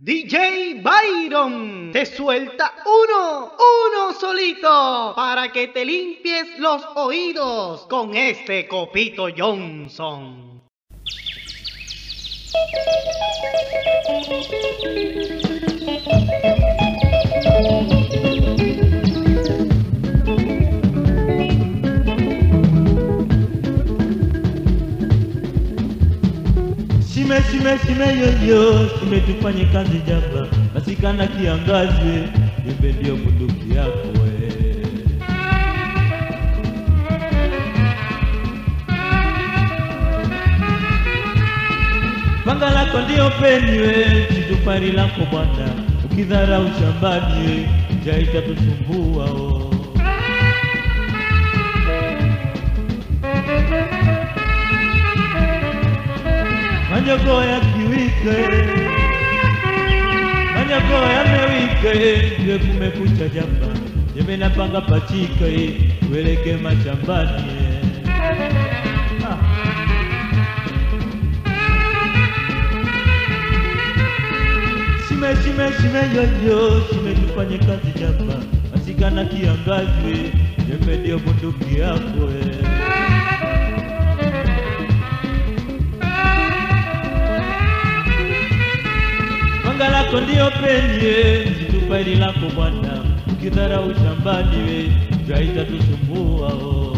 DJ Byron te suelta uno, uno solito, para que te limpies los oídos con este copito Johnson. Shime shime shime yoyo, shime tufanye kazi jaba, masikana kiangazi, jembe ndio bunduki yako we. Panga lako ndio peni we, situpari lako bwana, ukidharau shambani we, njaa itatusumbua oh. Manyogo ya kiwike, manyogo yamewike, ndio kumekucha jamba, jembe napanga pachika, tueleke mashambani ah. Shime shime shime yoyo, shime tufanye kazi jamba, masikana kiangazi, jembe ndio bunduki yako eh. Panga lako ndio penye, situpa hili lako bwana, ukidharau shambani we, njaa itatusumbua oh.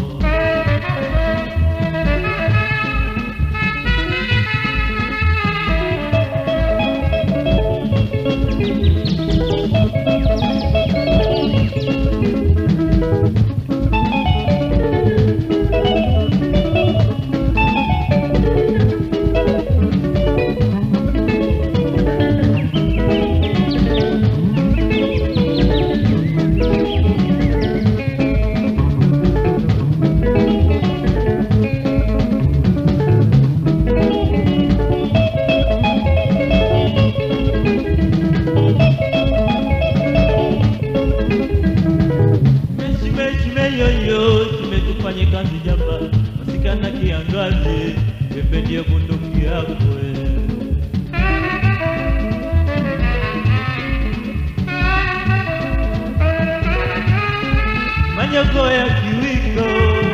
Shime shime yoyo, shime tufanye kazi jamba, masikana kiangazi, jembe ndio bunduki yako eh. Manyogo ya kiwiko,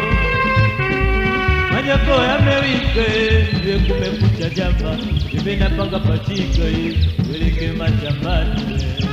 manyogo yamewike, ndio kumekucha jamba, jembe napanga pachika, tueleke mashambani eh.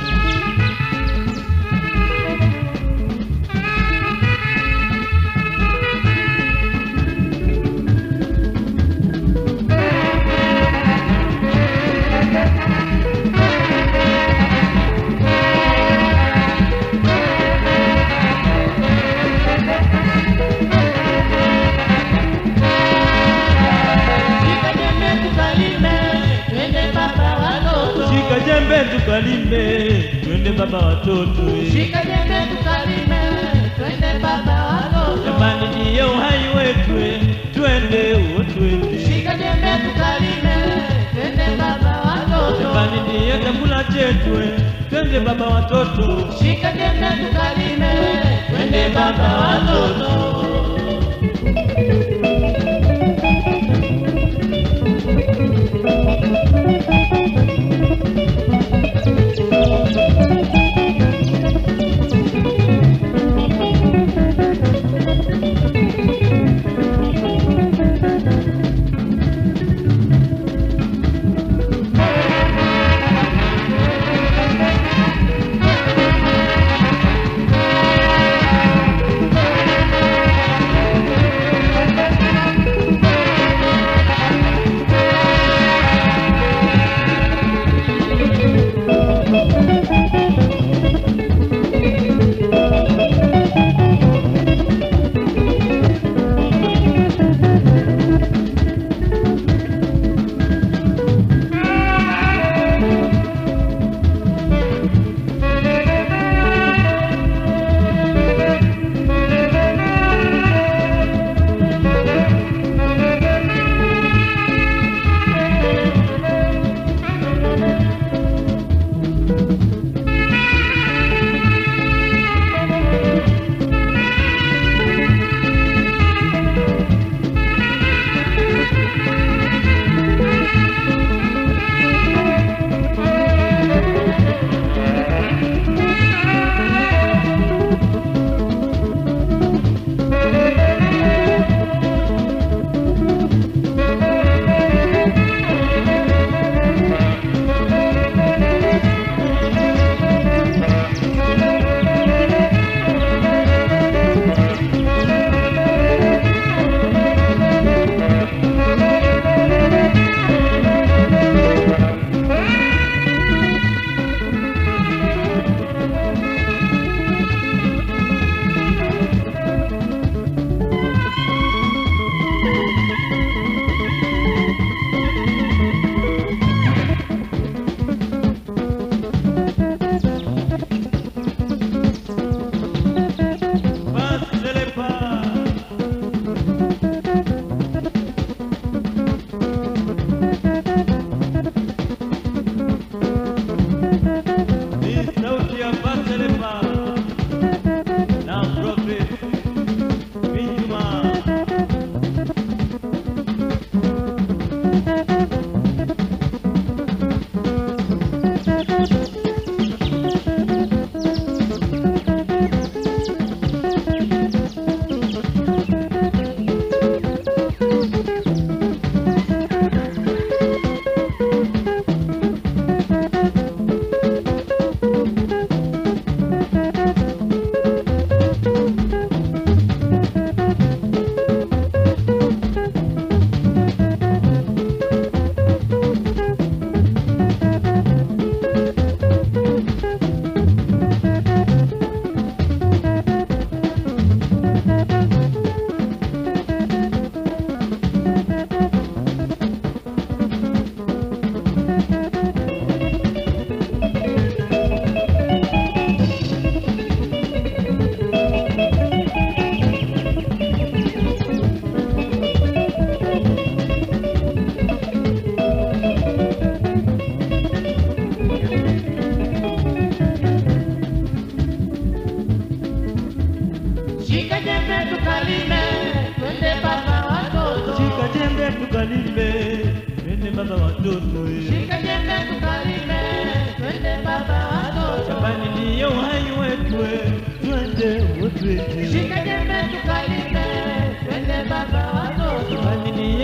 Shika jembe tukalime, twende baba watoto. Shika jembe tukalime, twende baba watoto eh. Shika jembe tukalime, twende baba watoto. Jamani ndiyo uhai wetu eh, twende uo twende. Shika jembe tukalime, twende baba watoto. Jamani ndiyo chakula chetu eh, twende baba watoto. Shika jembe tukalime, twende baba watoto.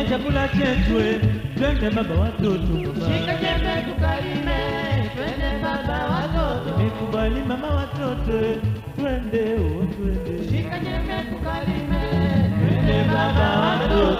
chakula chetu, eh. twende baba watoto Shika baba. jembe tukalime, twende baba watoto. Nimekubali mama watoto, eh. twende oh, twende. Shika jembe tukalime, Twende baba watoto.